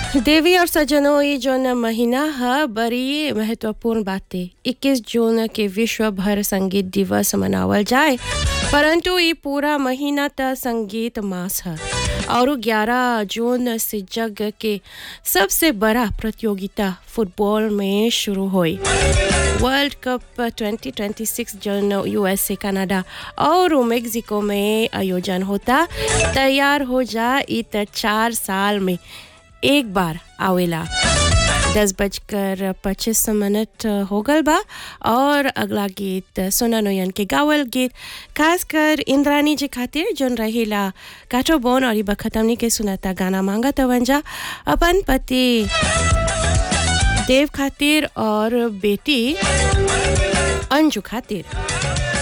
देवी और सज्जनों ये जौन महीना है बड़ी महत्वपूर्ण बातें 21 जून के विश्व भर संगीत दिवस मनावल जाए परंतु ये पूरा महीना त संगीत मास है और 11 जून से जग के सबसे बड़ा प्रतियोगिता फुटबॉल में शुरू हुई वर्ल्ड कप 2026 जौन यूएसए कनाडा और मेक्सिको में आयोजन होता तैयार हो जा इत चार साल में एक बार आवेला दस बजकर पच्चीस मिनट हो गल बा और अगला गीत सोना नोयन के गावल गीत खासकर इंद्रानी जी खातिर जोन रहेला काठो बोन और बखत हमनी के सुनाता गाना मांगा तवंजा अपन पति देव खातिर और बेटी अंजू खातिर